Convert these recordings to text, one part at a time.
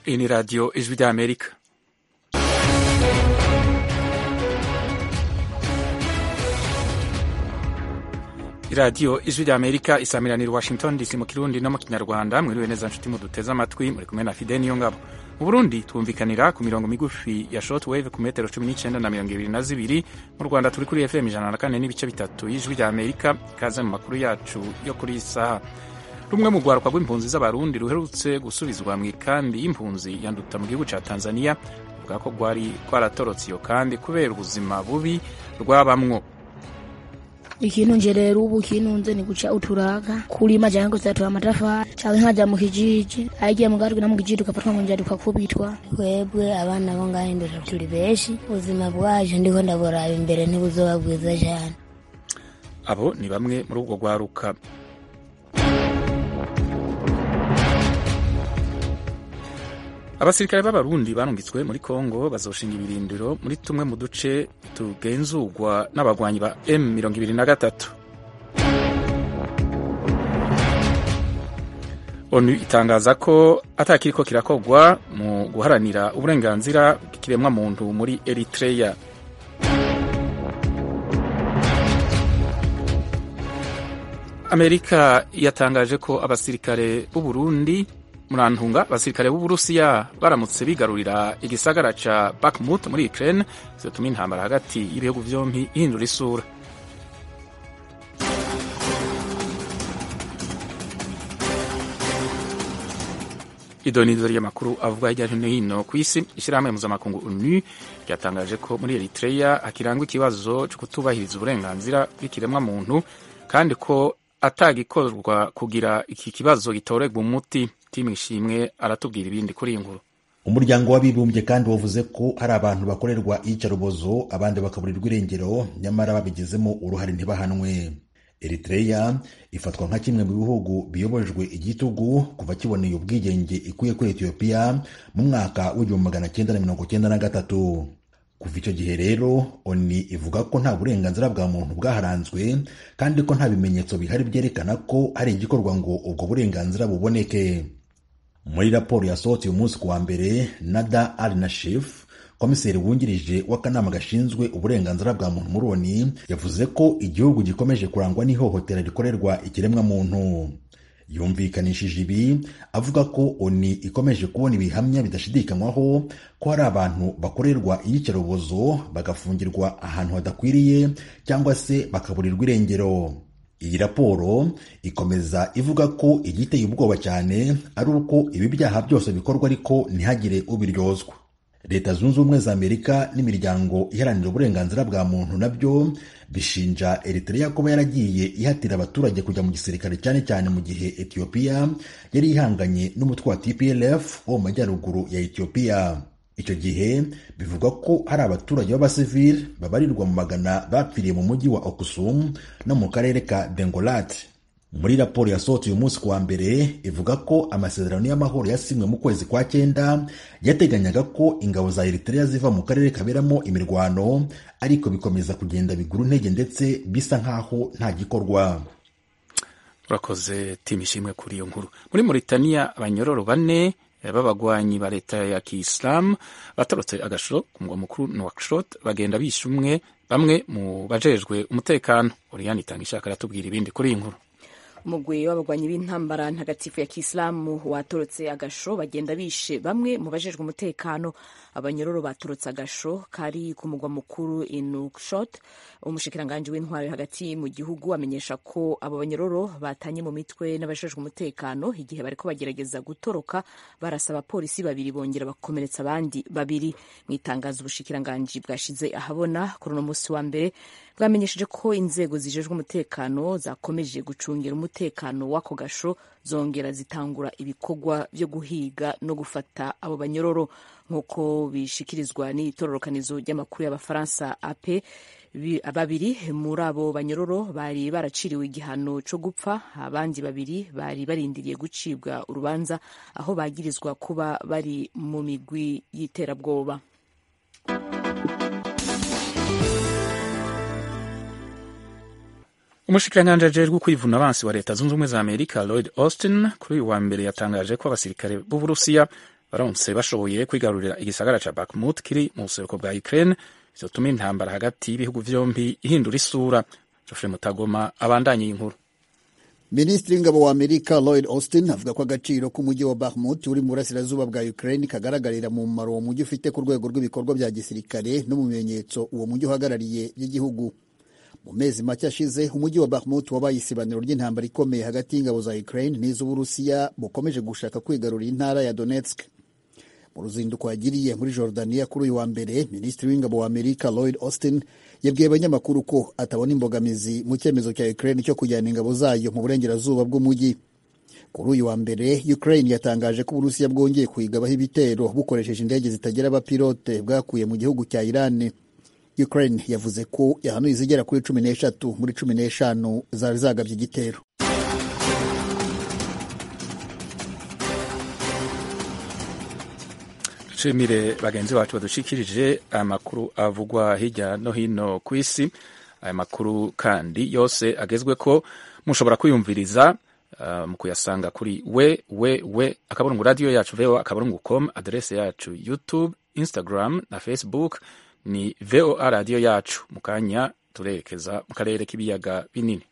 Hii ni Radio Ijwi rya Amerika. iradiyo ijwi rya amerika isamiranira i washington dc mu kirundi no mu kinyarwanda mwiriwe neza nshuti muduteze amatwi muri kumwe na fide niyo ngabo mu burundi twumvikanira ku mirongo migufi ya short wave ku metero cumi n'icyenda na mirongo ibiri na zibiri mu rwanda turi kuri fm ijana na kane n'ibice bitatu y'ijwi rya amerika ikaze mu makuru yacu yo kuri iyi saha rumwe mu rwaruka rw'impunzi z'abarundi ruherutse gusubizwa mu ikambi y'impunzi yanduta mu gihugu cya tanzania ruvuga ko rwari rwaratorotse iyo kambi kubera ubuzima bubi rwabamwo ikintu nje rero ubu kinunze ni guca uturaga kulima jango zatora amatafari canke nkaja mu kijiji agiye mu gatwe no mu kijiji ugafatwa ngo njya ukakubitwa twebwe abana bo ngaho imbere turi benshi ubuzima bwacu ndiko ndaburaba imbere ntibuzoba bwiza cyane abo ni bamwe muri ubwo rwaruka abasirikare b'abarundi barungitswe muri kongo bazoshinga ibirindiro muri tumwe mu duce tugenzurwa n'abagwanyi ba M23 onu itangaza ko atakiriko kirakogwa mu guharanira uburenganzira bw'ikiremwa muntu muri Eritrea Amerika yatangaje ko abasirikare b'u Burundi murantunga abasirikare b'uburusiya baramutse bigarurira igisagara ca Bakhmut muri Ukraine zituma intambara hagati y'ibihugu vyompi ihindura isura idonizo ry'amakuru avuga hirya no hino ku isi ishyirahamwe mpuzamakungu onu ryatangaje ko muri Eritrea hakirangwa ikibazo cyo kutubahiriza uburenganzira bw'ikiremwa muntu kandi ko atagikorwa kugira iki kibazo gitoregwa umuti timu ishimwe aratubwira ibindi kuri iyi nkuru umuryango w'abibumbye kandi wavuze ko hari abantu bakorerwa iyicarubozo abandi bakaburirwa irengero nyamara babigizemo uruhare ntibahanwe Eritrea ifatwa nka kimwe mu bihugu biyobojwe igitugu kuva kiboneye ubwigenge ikuye kuri Ethiopia mu mwaka w'igihumbi magana cyenda na mirongo cyenda na gatatu kuva icyo gihe rero oni ivuga ko nta burenganzira bwa muntu bwaharanzwe kandi ko nta bimenyetso bihari byerekana ko hari igikorwa ngo ubwo burenganzira buboneke muri raporo yasohotse uyu munsi ku wa mbere nada al nashif komiseri wungirije w'akanama gashinzwe uburenganzira bwa muntu muri oni yavuze ko igihugu gikomeje kurangwa n'ihohotera rikorerwa ikiremwa muntu yumvikanishije ibi avuga ko oni ikomeje kubona ibihamya bidashidikanywaho ko hari abantu bakorerwa iyicarubozo bagafungirwa ahantu hadakwiriye cyangwa se bakaburirwa irengero iyi raporo ikomeza ivuga ko igiteye ubwoba cyane ari uko ibi byaha byose bikorwa ariko ntihagire ubiryozwa leta zunze ubumwe za amerika n'imiryango iharanira uburenganzira bwa muntu nabyo bishinja eritrea kuba yaragiye ihatira abaturage kujya mu gisirikare cyane cyane mu gihe etiyopiya yari ihanganye n'umutwe wa tplf wo mu majyaruguru ya etiyopiya icyo gihe bivugwa ko hari abaturage b'abasivili babarirwa mu magana bapfiriye mu mujyi wa okusum no mu karere ka dengolat muri raporo yasohotse uyu munsi kuwa mbere ivuga ko amasezerano y'amahoro yasinywe mu kwezi kwa cyenda yateganyaga ko ingabo za eritrea ziva mu karere kaberamo imirwano ariko bikomeza kugenda bigura intege ndetse bisa nk'aho nta gikorwa urakoze timu ishimwe kuri iyo nkuru muri Mauritania abanyororo bane b'abagwanyi ba leta ya kiyisilamu batorotse agashoro ku mugwa mukuru Nouakchott bagenda bishe umwe bamwe mu bajejwe umutekano Oriane itanga ishaka aratubwira ibindi kuri iyi nkuru umugwi w'abagwanyi b'intambara ntagatifu ya kisilamu watorotse agasho bagenda bishe bamwe mu bajejwe umutekano abanyororo batorotse agasho kari ku mugwa mukuru inukshot umushikiranganji w'intwaro hagati mu gihugu amenyesha ko abo banyororo batanye mu mitwe n'abajejwe umutekano igihe bariko bagerageza gutoroka barasaba abapolisi babiri bongera bakomeretsa abandi babiri mu itangazo ubushikiranganji bwashize ahabona kuri uno musi wa mbere bwamenyesheje ko inzego zijejwe umutekano zakomeje gucungira umutekano w'ako gasho zongera zitangura ibikorwa byo guhiga no gufata abo banyororo nk'uko bishikirizwa n'itororokanizo ry'amakuru y'abafaransa ape babiri muri abo banyororo bari baraciriwe igihano cyo gupfa abandi babiri bari barindiriye gucibwa urubanza aho bagirizwa kuba bari mu migwi y'iterabwoba umushikiranganji ajejwe kwivuna abansi wa leta zunze ubumwe za amerika lloyd austin kuri uyu wa mbere yatangaje ko abasirikare b'uburusiya baronse bashoboye kwigarurira igisagara ca Bakhmut kiri mu buseruko bwa Ukraine bizotuma intambara hagati y'ibihugu vyombi ihindura isura Geoffrey Mutagoma abandanye inkuru minisitiri w'ingabo wa amerika lloyd austin avuga ko agaciro k'umujyi wa bahmut uri mu burasirazuba bwa ukraine kagaragarira mu mumaro uwo mujyi ufite ku rwego rw'ibikorwa bya gisirikare no mu bimenyetso uwo mujyi uhagarariye by'igihugu mu mezi make ashize umujyi wa bahmut wabaye isibaniro ry'intambara ikomeye hagati y'ingabo za ukraine n'iz'uburusiya bukomeje gushaka kwigarurira intara ya donetsk mu ruzinduko yagiriye muri Jordania kuri uyu wa mbere minisitiri w'ingabo wa Amerika Lloyd Austin yabwiye abanyamakuru ko atabona imbogamizi mu cyemezo cya Ukraine cyo kujyana ingabo zayo mu burengerazuba bw'umujyi kuri uyu wa mbere Ukraine yatangaje ko Uburusiya bwongeye kuyigabaho ibitero bukoresheje indege zitagira abapilote bwakuye mu gihugu cya Iran Ukraine yavuze ko yahanuye izigera kuri cumi n'eshatu muri cumi n'eshanu zari zagabye igitero nshimire bagenzi bacu badushikirije aya makuru avugwa hirya no hino ku isi aya makuru kandi yose agezwe ko mushobora kwiyumviriza uh, mu kuyasanga kuri we we we akaburungu radiyo yacu voa akaburungu com aderese yacu youtube instagram na facebook ni voa radiyo yacu mu kanya turerekeza mu karere k'ibiyaga binini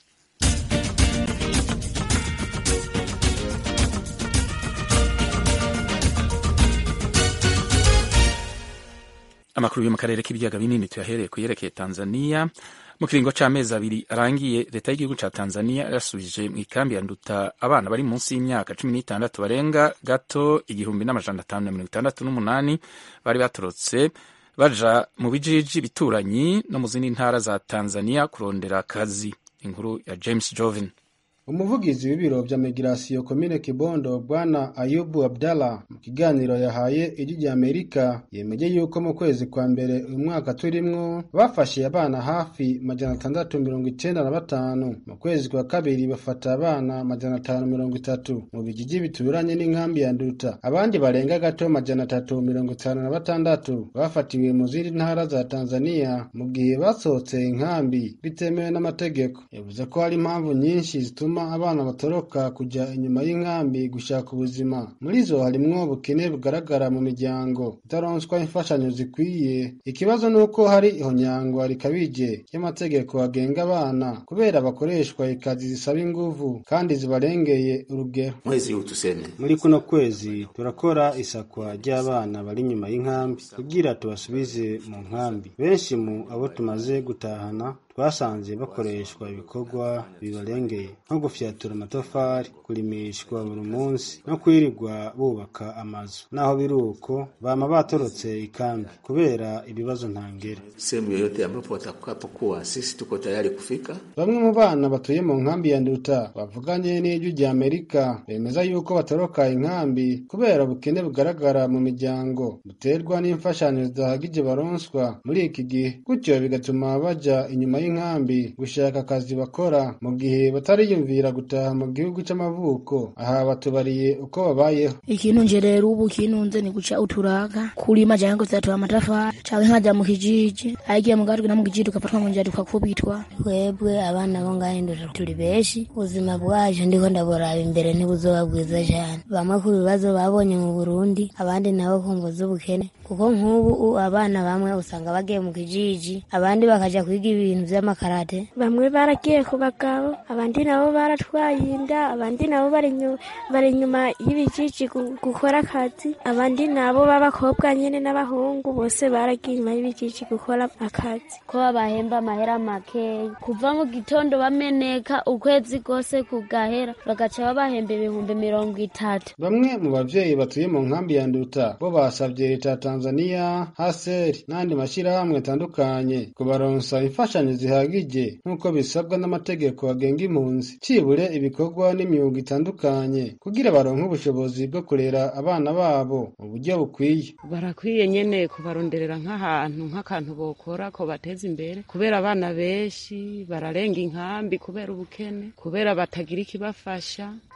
amakuru yo mu karere k'ibiyaga binini tuyahereye ku yerekeye tanzania mu kiringo c'amezi abiri arangiye leta y'igihugu ca tanzania yarasubije mu ikambi ya nduta abana bari munsi y'imyaka cumi n'itandatu barenga gato igihumbi n'amajana atanu na mirongo itandatu n'umunani bari batorotse baja mu bijiji bituranyi no mu zindi ntara za tanzania kurondera akazi inkuru ya james joven umuvugizi w'ibiro vya migirasiyo komine kibondo bwana ayubu abdallah mu kiganiro yahaye ijwi rya amerika yemeje yuko mu kwezi kwa mbere uyu mwaka turimwo bafashe abana hafi majana atandatu mirongo icenda na batanu mu kwezi kwa kabiri bafata abana majana atanu mirongo itatu mu bijiji bituranye n'inkambi ya nduta abandi barenga gato majana atatu mirongo itanu na batandatu bafatiwe mu zindi ntara za tanzania mu gihe basohotse inkambi bitemewe n'amategeko yavuze ko hari impamvu nyinshi zituma abana batoroka kujya inyuma y'inkambi gushaka ubuzima muri zo harimwo ubukene bugaragara mu miryango itaronswa imfashanyo zikwiye ikibazo ni uko hari ihonyangwa rikabije ry'amategeko agenga abana kubera bakoreshwa ikazi zisaba inguvu kandi zibarengeye urugero mwezi huu tuseme muri kuno kwezi turakora isakwa ry'abana bari inyuma y'inkambi kugira tubasubize mu nkambi benshi mu abo tumaze gutahana twasanze bakoreshwa ibikorwa bibarengeye nko gufyatura amatafari kurimishwa buri munsi no kwirirwa bubaka amazu naho biri uko bama batorotse ikambi kubera ibibazo ntangere sehemu yoyote ambapo watakapokuwa sisi tuko tayari kufika bamwe mu bana batuye mu nkambi ya nduta bavuganye n'ijwi rya amerika bemeza yuko batoroka inkambi kubera ubukene bugaragara mu miryango buterwa n'imfashanyo zidahagije baronswa muri iki gihe gutyo bigatuma baja inyuma y'inkambi gushaka akazi bakora mu gihe batariyumvira gutaha mu gihugu c'amavuko aha batubariye uko babayeho ikintu nje rero ubu kinunze ni guca uturaga kulima jango zatu amatafari cawe nkaja mu kijiji aigiye mugatwe na mu kijiji tukafatwa ngo njya tukakubitwa twebwe abana bo ngaho indura turi benshi ubuzima bwaje ndiko ndaboraba imbere ntibuzoba bwiza cyane bamwe ku bibazo babonye mu burundi abandi nabo kumva z'ubukene kuko nk'ubu abana bamwe usanga bagiye mu kijiji abandi bakaja kwiga ibintu vy'amakarate bamwe baragiye ku bagabo abandi nabo baratwaye inda abandi nabo bari inyuma y'ibijiji gukora akazi abandi nabo b'abakobwa nyene n'abahungu bose baragiye inyuma y'ibijiji gukora akazi ko babahemba amahera makeya kuva mu gitondo bameneka ukwezi kose kugahera bagaca babahemba ibihumbi mirongo itatu bamwe mu bavyeyi batuye mu nkambi ya nduta bo basavye leta ya tanzania haseri n'andi mashirahamwe atandukanye kubaronsa imfashanyo zihagije nk'uko bisabwa n'amategeko agenga impunzi cibure ibikorwa n'imyuga itandukanye kugira baronke ubushobozi bwo kurera abana babo mu buryo bukwiye barakwiye nyene kubaronderera nk'ahantu nk'akantu bokora ko bateza imbere kubera abana benshi bararenga inkambi kubera ubukene kubera batagira ikibafasha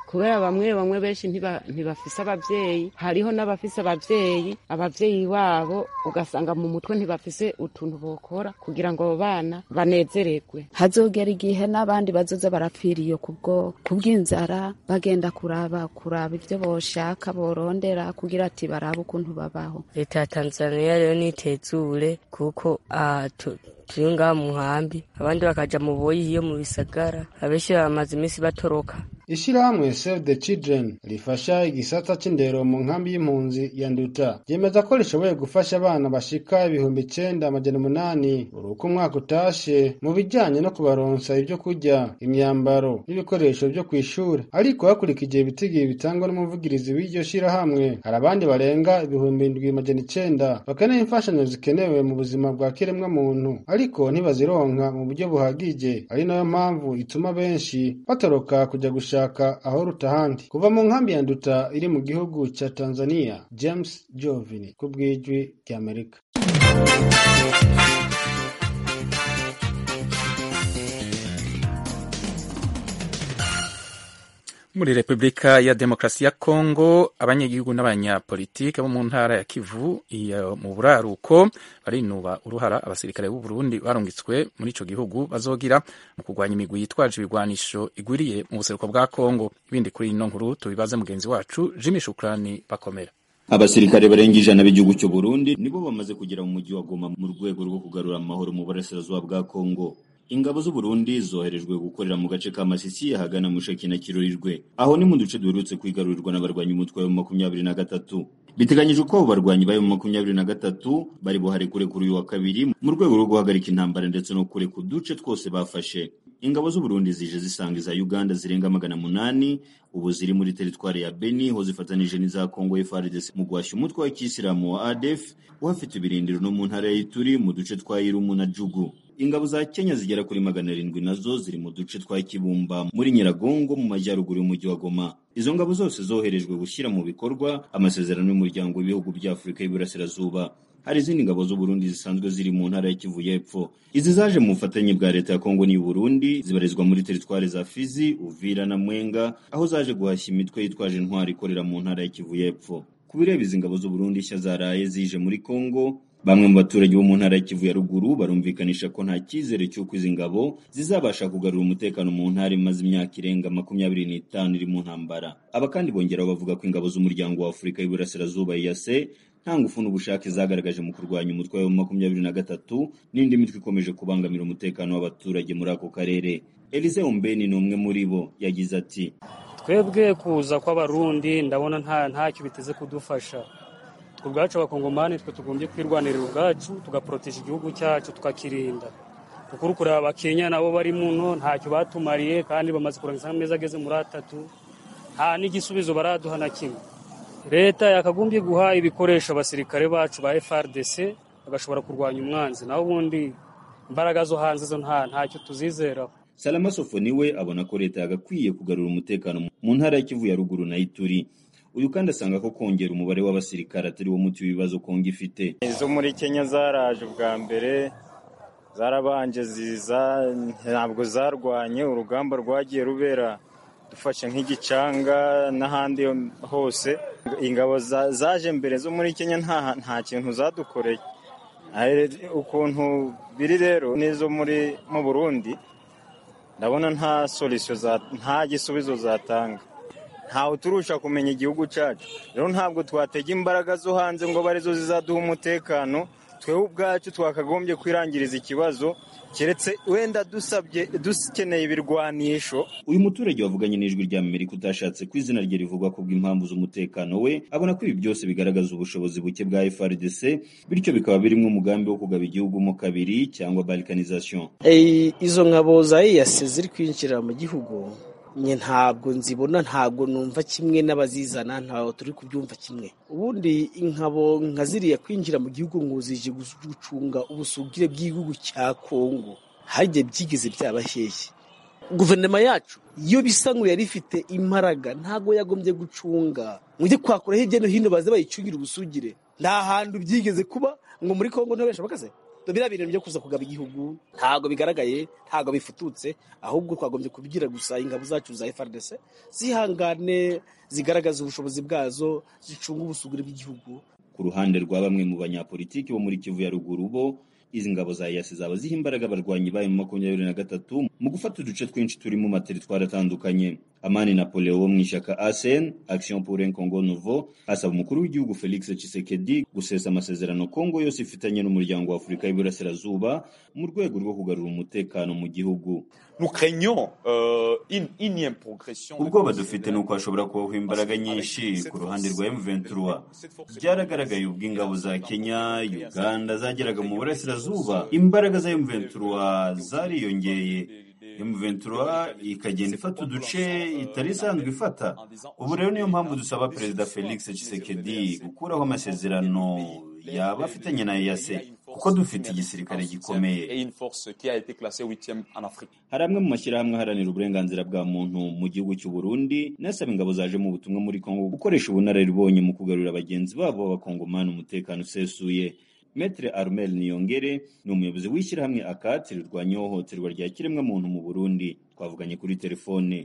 kubera bamwe bamwe benshi ntiba- ntibafise abavyeyi hariho n'abafise abavyeyi abavyeyi babo ugasanga mu mutwe ntibafise utuntu bokora kugira ngo abo bana banezererwe hazogera igihe n'abandi bazoza barapfira iyo kubwo kubw'inzara bagenda kuraba kuraba ivyo boshaka borondera kugira ati barabe ukuntu babaho leta ya tanzania rero nitezure kuko ah, tu- turi ngaha mu nkambi abandi bakaja mu boyi iyo mu bisagara abenshi bamaze iminsi batoroka Ishirahamwe Save the Children rifasha igisata c'indero mu nkambi y'impunzi ya Nduta ryemeza ko rishoboye gufasha abana bashika ibihumbi icenda amajana umunani buri uko umwaka utashe mu bijanye no kubaronsa ibyo kurya imyambaro n'ibikoresho vyo kw'ishure ariko hakurikije ibitigiri bitangwa n'umuvugirizi w'iryo shirahamwe hari abandi barenga ibihumbi indwi amajana icenda bakeneye imfashanyo zikenewe mu buzima bwa kiremwa muntu ariko ntibazironka mu buryo buhagije ari nayo mpamvu ituma benshi batoroka kujya gushaka aho ruta ahandi kuva mu nkambi ya nduta iri mu gihugu ca tanzania james jovini ku bw'ijwi ry'amerika muri repubulika ya demokarasi ya kongo abanyagihugu n'abanyapolitike bo mu ntara ya kivu iyo mu buraruko barinuba uruhara abasirikare b'u Burundi barungitswe muri ico gihugu bazogira mu kurwanya imigwi yitwaje ibigwanisho igwiriye mu buseruko bwa kongo ibindi kuri ino nkuru tubibaze mugenzi wacu jimmy shukrani bakomera abasirikare barenga ijana b'igihugu cy'u Burundi nibo bamaze kugera mu mujyi wa Goma mu rwego rwo kugarura amahoro mu burasirazuba bwa Kongo ingabo z'u Burundi zoherejwe gukorera mu gace ka Masisi ahagana mu Sheki na Kirurirwe aho ni mu duce duherutse kwigarurirwa n'abarwanyi umutwe wa makumyabiri na gatatu biteganyijwe ko abo barwanyi bayo mu makumyabiri na gatatu bari buhare kure kuri uyu wa kabiri mu rwego rwo guhagarika intambara ndetse no kure ku duce twose bafashe ingabo z'u Burundi zije zisanga iza Uganda zirenga magana munani ubu ziri muri teritwari ya Beni ho zifatanije n'iza Kongo FARDC mu guhashya umutwe wa kisilamu wa ADF uhafite ibirindiro no mu ntara ya Ituri mu duce twa Irumu na Jugu ingabo za Kenya zigera kuri magana arindwi nazo ziri mu duce twa Kibumba muri Nyiragongo mu majyaruguru y'umujyi wa Goma izo ngabo zose zoherejwe gushyira mu bikorwa amasezerano y'umuryango w'ibihugu bya Afurika y'Iburasirazuba hari izindi ngabo z'u Burundi zisanzwe ziri mu ntara ya Kivu y'Epfo izi zaje mu bufatanye bwa leta ya Kongo n'i Burundi zibarizwa muri teritwari za Fizi Uvira na Mwenga aho zaje guhashya imitwe yitwaje intwari ikorera mu ntara ya Kivu y'Epfo ku bireba izi ngabo z'u Burundi nshya zaraye zije muri Kongo Bamwe mu baturage bo mu ntara ya Kivu ya ruguru barumvikanisha ko nta cyizere cy'uko izi ngabo zizabasha kugarura umutekano mu ntara imaze imyaka irenga makumyabiri n'itanu iri mu ntambara. Aba kandi bongeraho bavuga ko ingabo z'umuryango wa Afurika y'Iburasirazuba EAC nta ngufu n'ubushake zagaragaje mu kurwanya umutwe wa makumyabiri na gatatu n'indi mitwe ikomeje kubangamira umutekano w'abaturage muri ako karere. Elise Ombeni ni umwe muri bo yagize ati twebwe kuza kw'abarundi ndabona nta ntacyo biteze kudufasha twe ubwacu abakongomani twe tugombye kwirwanirira ubwacu tugaporoteje igihugu cyacu tukakirinda kuko uri kureba abakenya nabo bari muno ntacyo batumariye kandi bamaze kurangiza amezi ageze muri atatu nta n'igisubizo baraduha na kimwe leta yakagombye guha ibikoresho abasirikare bacu ba FRDC bagashobora kurwanya umwanzi naho ubundi imbaraga zo hanze zo nta ntacyo tuzizeraho Salama Sofo niwe abona ko leta yagakwiye kugarura umutekano mu ntara ya Kivu ya ruguru na Ituri uyu kandi asanga ko kongera umubare w'abasirikare atari wo muti w'ibibazo Kongo ifite izo muri Kenya zaraje ubwa mbere zarabanje ziza ntabwo zarwanye urugamba rwagiye rubera dufashe nk'igicanga n'ahandi hose ingabo zaje mbere zo muri Kenya nta nta kintu zadukoreye ukuntu biri rero n'izo muri mu Burundi ndabona nta solution nta gisubizo zatanga ntawe turusha kumenya igihugu cyacu rero ntabwo twatega imbaraga zo hanze ngo abe arizo zizaduha umutekano twewe ubwacu twakagombye kwirangiriza ikibazo keretse wenda dusabye dukeneye ibirwanisho uyu muturage wavuganye n'ijwi rya Amerika utashatse ko izina rye rivugwa ku bw'impamvu z'umutekano we abona ko ibi byose bigaragaza ubushobozi buke bwa FRDC bityo bikaba birimo umugambi wo kugaba igihugu mo kabiri cyangwa balkanization izo ngabo za EAC ziri kwinjira mu gihugu nye ntabwo nzibona ntabwo numva kimwe n'abazizana ntabwo turi kubyumva kimwe ubundi inkabo nka ziriya kwinjira mu gihugu ngo zije gucunga ubusugire bw'igihugu cya kongo harya byigeze byaba hehe guverinoma yacu iyo bisa ngo yari ifite imbaraga ntabwo yagombye gucunga mujye kwakura hirya no hino baze bayicungira ubusugire nta hantu byigeze kuba ngo muri kongo ntibabasha bakaze biriya bintu byo kuza kugaba igihugu ntabwo bigaragaye ntabwo bifututse ahubwo twagombye kubigira gusa ingabo zacu za FRDC zihangane zigaragaza ubushobozi bwazo zicunga ubusugire bw'igihugu ku ruhande rwa bamwe mu banyapolitiki bo muri Kivu ya ruguru bo izi ngabo za EAC zaba ziha imbaraga abarwanyi bayo mu makumyabiri na gatatu mu gufata uduce twinshi turi mu materitwari atandukanye amani napoleo wo mu ishyaka asen action pour un congo nouveau asaba umukuru w'igihugu felix tshisekedi gusesa amasezerano kongo yose ifitanye n'umuryango wa afurika y'iburasirazuba mu rwego rwo kugarura umutekano mu gihugu ubwoba dufite ni uko hashobora kubaho imbaraga nyinshi ku ruhande rwa M23 byaragaragaye ubwo ingabo za Kenya Uganda zageraga mu burasirazuba imbaraga za M23 zariyongeye M23 ikagenda ifata uduce itari isanzwe ifata ubu rero niyo mpamvu dusaba perezida Felix Tshisekedi gukuraho amasezerano yaba afitanye na EAC kuko dufite igisirikare gikomeye hari amwe mu mashyirahamwe aharanira uburenganzira bwa muntu mu gihugu cy'u Burundi nasaba ingabo zaje mu butumwa muri Kongo gukoresha ubunararibonye mu kugarurira bagenzi babo b'abakongomani umutekano usesuye Metre Armel Niyongere ni umuyobozi w'ishyirahamwe akati rirwanya ihohoterwa rya kiremwamuntu mu Burundi twavuganye kuri telefone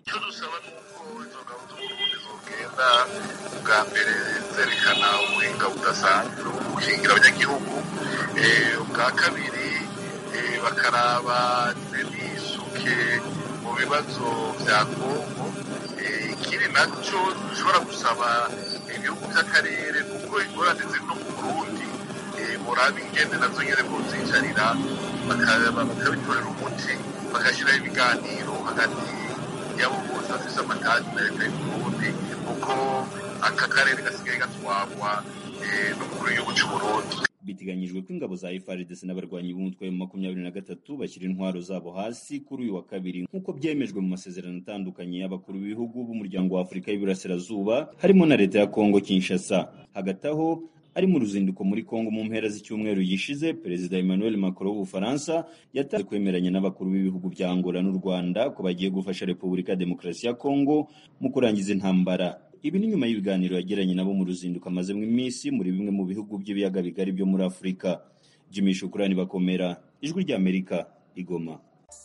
bwa mbere zerekana ubuhinga budasanzwe bwo gukingira abanyagihugu ubwa kabiri bakaraba n'isuke mu bibazo bya kongo ikindi nacyo dushobora gusaba ibihugu by'akarere kuko ingorane ziri no mu burundi murabe ingende nazo nyine kuzicarira bakabitorera umuti bagashyiraho ibiganiro hagati y'abo bose bafise amatati na leta y'uburundi kuko aka karere gasigaye gatwarwa n'umukuru w'igihugu cy'uburundi biteganyijwe ko ingabo za FARDC n'abarwanyi b'umutwe wa makumyabiri na gatatu bashyira intwaro zabo hasi kuri uyu wa kabiri nk'uko byemejwe mu masezerano atandukanye y'abakuru b'ibihugu b'umuryango wa Afurika y'Iburasirazuba harimo na leta ya Kongo Kinshasa hagati aho ari mu ruzinduko muri Kongo mu mpera z'icyumweru gishize Perezida Emmanuel Macron w'Ubufaransa yatanze kwemeranya n'abakuru b'ibihugu bya Angola n'u Rwanda ko bagiye gufasha Repubulika ya Demokarasi ya Kongo mu kurangiza intambara ibi ni nyuma y'ibiganiro yagiranye nabo mu ruzinduko amazemo iminsi muri bimwe mu bihugu by'ibiyaga bigari byo muri Afurika Jimmy Shukrani bakomera ijwi ry'Amerika igoma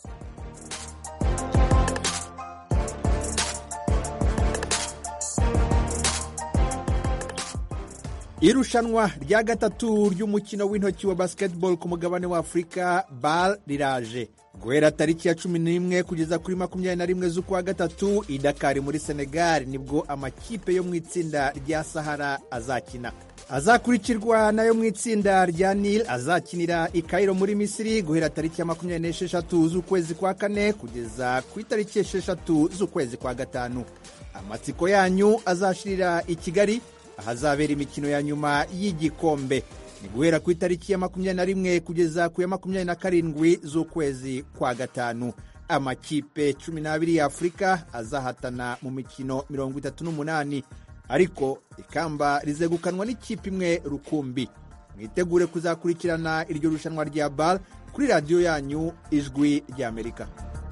irushanwa rya gatatu ry'umukino w'intoki wa basketball ku mugabane wa afurika bal riraje guhera tariki ya cumi n'imwe kugeza kuri makumyabiri na rimwe z'ukwa gatatu i dakari muri senegal nibwo amakipe yo mu itsinda rya sahara azakina azakurikirwa nayo mu itsinda rya nil azakinira i kairo muri misiri guhera tariki ya makumyabiri n'esheshatu z'ukwezi kwa kane kugeza ku itariki esheshatu z'ukwezi kwa gatanu amatsiko yanyu azashirira i kigali ahazabera imikino ya nyuma y'igikombe ni guhera ku itariki ya makumyabiri na rimwe kugeza ku ya makumyabiri na karindwi z'ukwezi kwa gatanu amakipe cumi n'abiri ya afurika azahatana mu mikino mirongo itatu n'umunani ariko ikamba rizegukanwa n'ikipe imwe rukumbi mwitegure kuzakurikirana iryo rushanwa rya bar kuri radiyo yanyu ijwi ry'amerika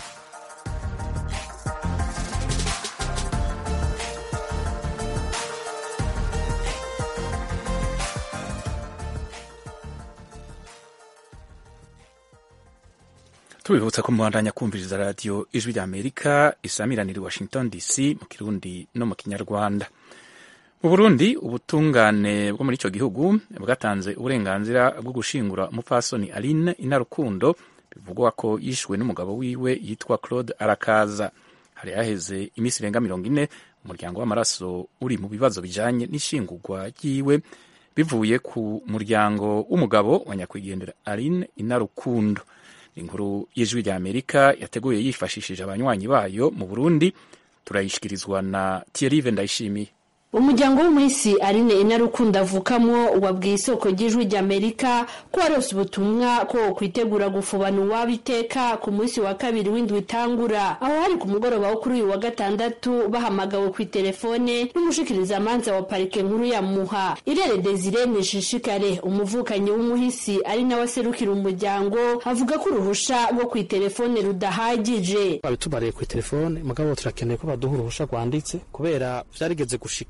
tubibutsa ko mubandanya kumviriza radiyo ijwi rya amerika isamiranira i washington dc mu kirundi no mu kinyarwanda mu burundi ubutungane bwo muri icyo gihugu bwatanze uburenganzira bwo gushingura umupfasoni aline inarukundo bivugwa ko yishwe n'umugabo wiwe yitwa claude arakaza hari haheze iminsi irenga mirongo ine umuryango w'amaraso uri mu bibazo bijanye n'ishingurwa ryiwe bivuye ku muryango w'umugabo wa nyakwigendera aline inarukundo inkuru y'ijwi rya amerika yateguye yifashishije abanywanyi bayo mu burundi turayishikirizwa na thierry ndayishimiye umuryango w'umwisi arine inarukundo avukamwo wabwiye isoko ry'ijwi ry'amerika ko warose ubutumwa ko kwitegura gufubana uwaba iteka ku munsi wa kabiri w'indwi itangura aho hari ku mugoroba wo kuri uyu wa gatandatu bahamagawe ku itelefone n'umushikirizamanza wa parike nkuru ya muha irere desire nishishikare umuvukanyi w'umuhisi ari nawe aserukira umuryango avuga ko uruhusha rwo ku itelefone rudahagije babitubariye ku itelefone mugabo turakeneye ko baduha uruhusha rwanditse kubera vyarigeze gushika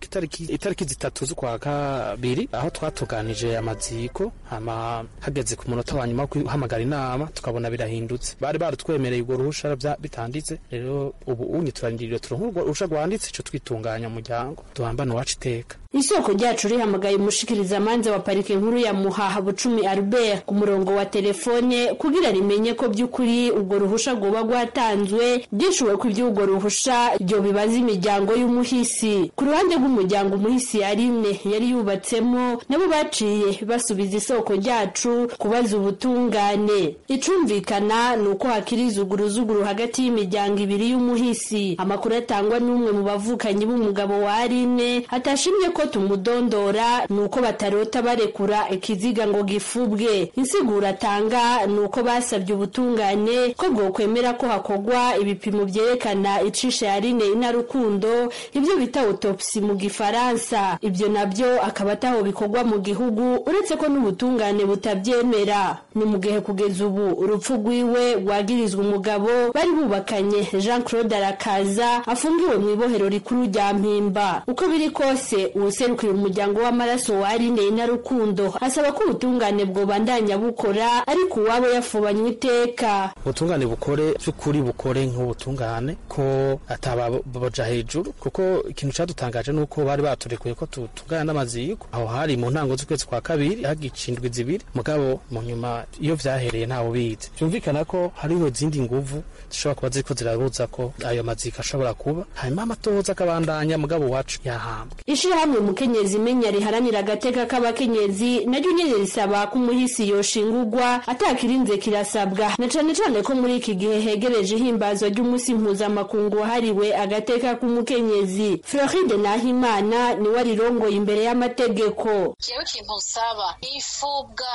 itariki itariki zitatu z'ukwa kabiri aho twatuganije amaziko hama hageze ku munota wa nyuma wo guhamagara inama tukabona birahindutse bari barutwemereye urwo ruhusha vya- bitanditse rero ubu unye turarindiriye turonka urwo ruhusha rwanditse ico twitunganya umuryango duhambane uwacu iteka isoko ryacu rihamagaye umushikirizamanza wa parike nkuru ya muhaha bucumi albert ku murongo wa telefone kugira rimenye ko by'ukuri urwo ruhusha rwoba rwatanzwe byishuwe ko iby'urwo ruhusha ryo bibaza imiryango y'umuhisi ku ruhande rw'umuryango umuhisi arine yari yubatsemo nabo baciye basubiza isoko ryacu kubaza ubutungane icumvikana ni uko hakiri izuguruzuguru hagati y'imiryango ibiri y'umuhisi amakuru atangwa n'umwe mu bavukanyi b'umugabo wa arine atashimye ko tumudondora ni uko batarota barekura ikiziga ngo gifubwe insiguro atanga ni uko basabye ubutungane ko bwokwemera ko hakorwa ibipimo byerekana icisha ya rine inarukundo ibyo bita autopsi mu gifaransa ibyo nabyo akaba ataho bikorwa mu gihugu uretse ko n'ubutungane butabyemera ni mu gihe kugeza ubu urupfu rwiwe rwagirizwa umugabo bari bubakanye jean claude arakaza afungiwe mu ibohero rikuru rya mpimba uko biri kose uwuserukira umuryango w'amaraso wa Aline Inarukundo asaba ko ubutungane bwobandanya bukora ariko uwabo yafubanywe iteka ubutungane bukore by'ukuri bukore nk'ubutungane ko atababoja hejuru kuko ikintu cyadutangaje ni uko bari baturekuye ko tutungana n'amaziko aho hari mu ntango z'ukwezi kwa kabiri hagica indwi zibiri mugabo mu nyuma iyo vyahereye ntawe ubizi byumvikana ko hariho izindi nguvu zishobora kuba ziriko zirabuza ko ayo maziko ashobora kuba hanyuma amatohoza akabandanya mugabo wacu yahambwe ishirahamwe mukenyezi imenya riharanira agateka k'abakenyezi naryo nyene risaba ko umuhisi yoshingurwa atakirinze kirasabwa na cane cane ko muri iki gihe hegereje ihimbazwa ry'umunsi mpuzamakungu wahariwe agateka k'umukenyezi floride nahimana niwe arirongoye imbere y'amategeko jewe ikintu nsaba ifubwa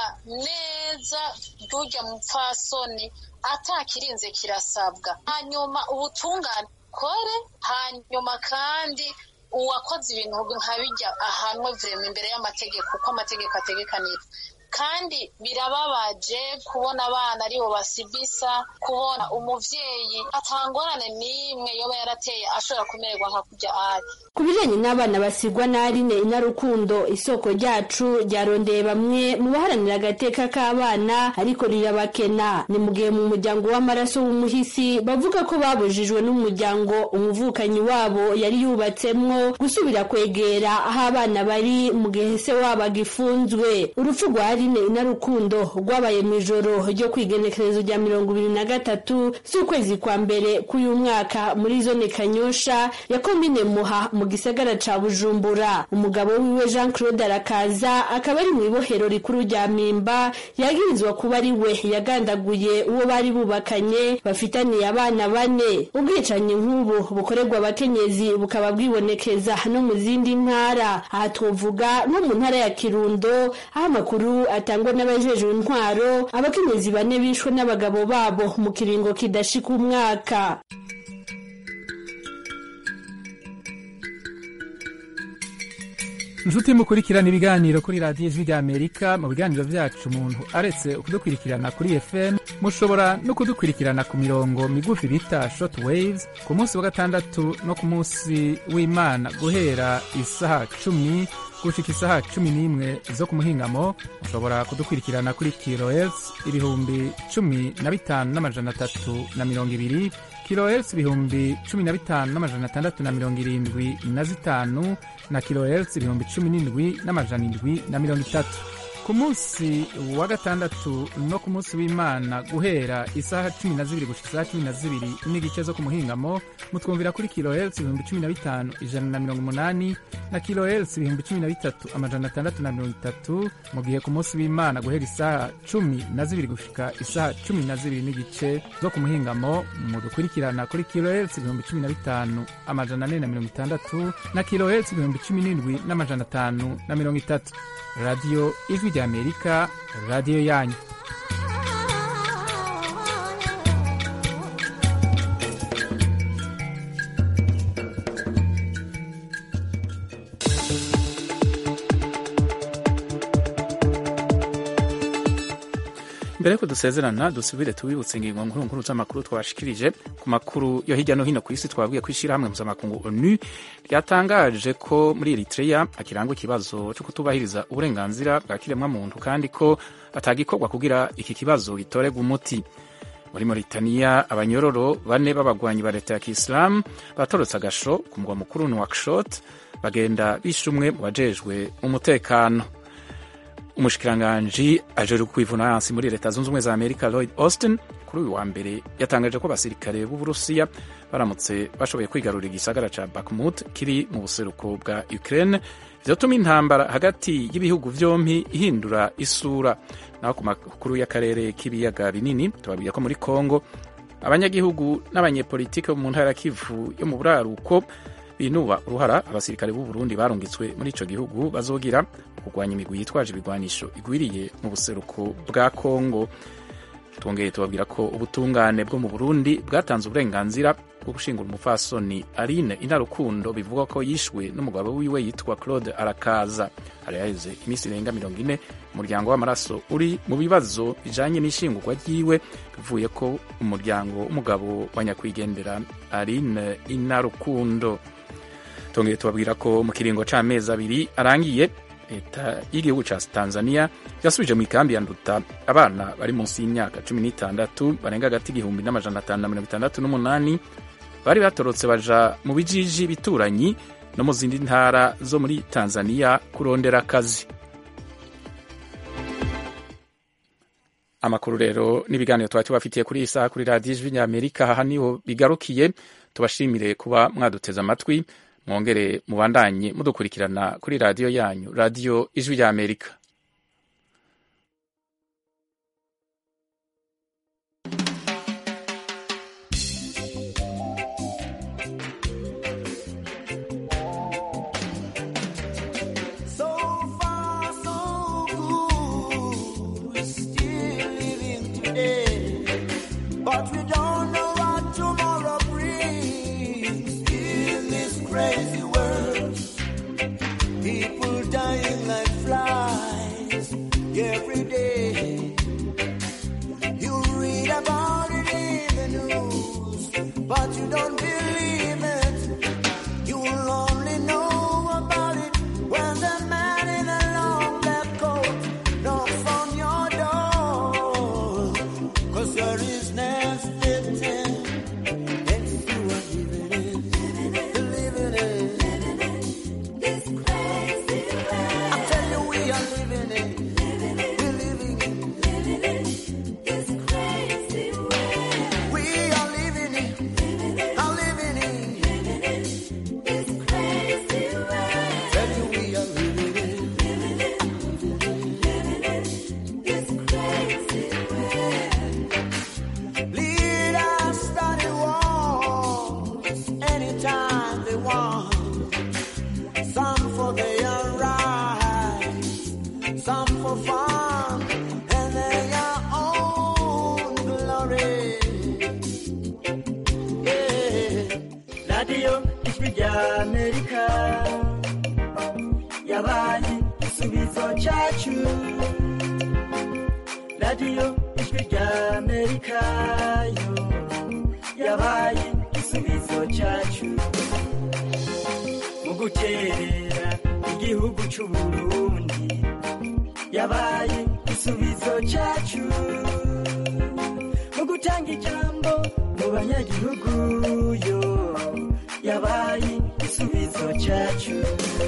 neza ry'urya mupfasoni atakirinze kirasabwa hanyuma ubutungane kore hanyuma kandi uwakoze ibintu nka bijya ahanwe vrema imbere y'amategeko uko amategeko ategekanira kandi birababaje kubona abana aribo basibisa kubona umuvyeyi atangorane n'imwe yoba yarateye ashobora kumererwa nka kurya ari ku bijanye n'abana basigwa na Aline Inarukundo isoko ryacu ryarondeye bamwe mu baharanira agateka k'abana ariko rirabakena ni mu gihe mu muryango w'amaraso w'umuhisi bavuga ko babujijwe n'umuryango umuvukanyi wabo yari yubatsemwo gusubira kwegera aho abana bari mu gihe se wabo agifunzwe urupfu rwa Aline Inarukundo rwabaye mu ijoro ryo kwigenekerezo rya mirongo ibiri na gatatu z'ukwezi kwa mbere k'uyu mwaka muri zone Kanyosha ya komine Muha mu gisagara ca Bujumbura umugabo wiwe Jean Claude Arakaza akaba ari mu ibohero rikuru rya Mimba yagirizwa kuba ari we yagandaguye uwo bari bubakanye bafitaniye abana bane ubwicanyi nk'ubu bukorerwa abakenyezi bukaba bwibonekeza no mu zindi ntara aha twovuga nko mu ntara ya Kirundo aho amakuru atangwa n'abajejwe intwaro abakenyezi bane bishwe n'abagabo babo mu kiringo kidashika umwaka inshuti mukurikirana ibiganiro kuri radiyo ijwi ry'amerika mu biganiro byacu umuntu aretse kudukurikirana kuri fm mushobora no kudukurikirana ku mirongo migufi bita short waves ku munsi wa gatandatu no ku munsi w'imana guhera isaha cumi gushika isaha cumi n'imwe zo ku muhingamo mushobora kudukurikirana kuri kilohertz ibihumbi cumi na bitanu n'amajana atatu na mirongo ibiri kilohertz ibihumbi cumi na bitanu n'amajana atandatu na mirongo irindwi na zitanu na kilohertz ibihumbi cumi n'indwi n'amajana indwi na mirongo itatu ku munsi wa gatandatu no ku munsi w'imana guhera isaha cumi na zibiri gushika isaha cumi na zibiri n'igice zo ku muhingamo mutwumvira kuri kilohertz ibihumbi cumi na bitanu ijana na mirongo umunani na kilohertz ibihumbi cumi na bitatu amajana atandatu na mirongo itatu mu gihe ku munsi w'imana guhera isaha cumi na zibiri gushika isaha cumi na zibiri n'igice zo ku muhingamo mudukurikirana kuri kilohertz ibihumbi cumi na bitanu amajana ane na mirongo itandatu na kilohertz ibihumbi cumi n'indwi n'amajana atanu na mirongo itatu radiyo ijwi ry'amerika radiyo yanyu mbere yuko dusezerana dusubire tubibutse ingingo nkuru nkuru z'amakuru twashikirije ku makuru yo hirya no hino ku isi twabwiye ko ishyirahamwe mpuzamakungu onu ryatangaje ko muri eritrea hakirangwa ikibazo cyo kutubahiriza uburenganzira bwa kiremwamuntu kandi ko atagikorwa kugira iki kibazo gitorerwa umuti muri Mauritania abanyororo bane b'abagwanyi ba leta ya kisilamu batorotse agasho ku mugwa mukuru Nouakchott bagenda bishe umwe mu bajejwe umutekano umushikiranganji ajejwe kwivuna hasi muri leta zunze ubumwe za amerika lloyd austin kuri uyu wa mbere yatangaje ko abasirikare b'uburusiya baramutse bashoboye kwigarurira igisagara ca bakmut kiri mu buseruko bwa ukraine vyotuma intambara hagati y'ibihugu vyompi ihindura isura naho ku makuru y'akarere k'ibiyaga binini tubabwira ko muri congo abanyagihugu n'abanyepolitike bo mu ntara ya kivu yo mu buraruko binuba uruhara abasirikare b'u Burundi barungitswe muri ico gihugu bazogira kurwanya imigwi yitwaje ibigwanisho igwiriye mu buseruko bwa Kongo twongeye tubabwira ko ubutungane bwo mu Burundi bwatanze uburenganzira bwo gushingura umupfasoni Aline Inarukundo bivugwa ko yishwe n'umugabo wiwe yitwa Claude Arakaza hari haheze iminsi irenga mirongo ine umuryango w'amaraso uri mu bibazo bijanye n'ishingurwa ryiwe bivuye ko umuryango w'umugabo wa nyakwigendera Aline Inarukundo tongeye tubabwira ko mu kiringo c'amezi abiri arangiye leta y'igihugu ca tanzania yasubije mu ikambi ya nduta abana bari munsi y'imyaka cumi n'itandatu barenga hagati igihumbi n'amajana atanu na mirongo itandatu n'umunani bari batorotse baja mu bijiji bituranyi no mu zindi ntara zo muri tanzania kurondera akazi amakuru rero n'ibiganiro twari tubafitiye kuri iyi saha kuri radiyo ijwi ry'amerika aha niho bigarukiye tubashimire kuba mwaduteze amatwi mwongere mubandanye mudukurikirana kuri radiyo yanyu radiyo ijwi rya amerika But we don't know what tomorrow brings in this crazy world. People dying like flies every day. You read about it in the news, but you don't believe it. You'll only know about it when the man in the long black coat knocks on your door. Cause there is nasty thing next to a living in, living in. This crazy world. I tell you we are living in, we're living in. This crazy world. We are living in, are living in. This crazy world. Tell you we are living in, this crazy world. Leaders study wars anytime they want. Some for their rights, some for fun, and their own glory. Yeah. radiyo ijwi rya amerika yabaye igisubizo cyacu radiyo ijwi rya amerika yo yabaye igisubizo cyacu mu guterera igihugu cy'u burundi yabaye igisubizo cyacu mu gutanga ijambo mu banyagihugu yo yabaye igisubizo cyacu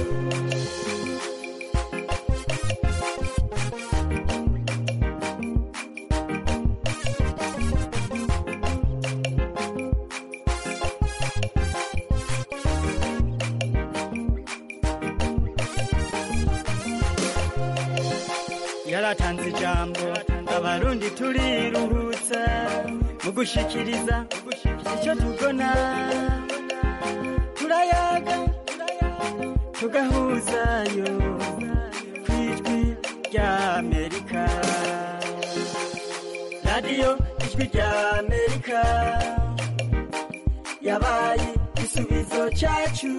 yaratanze ijambo abarundi turiruhutsa mu gushikiriza icyo tubona turayaga tugahuzayo ku ijwi rya amerika radiyo ijwi rya amerika yabaye igisubizo cyacu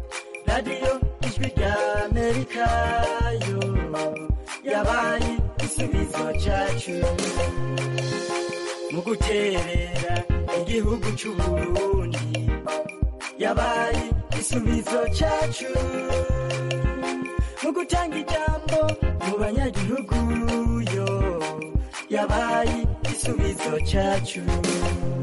radiyo ijwi rya amerika yo yabaye igisubizo igisubizo cyacu mu guterera igihugu cy'uburundi yabaye igisubizo cyacu mu gutanga ijambo mu banyagihugu yo yabaye igisubizo cyacu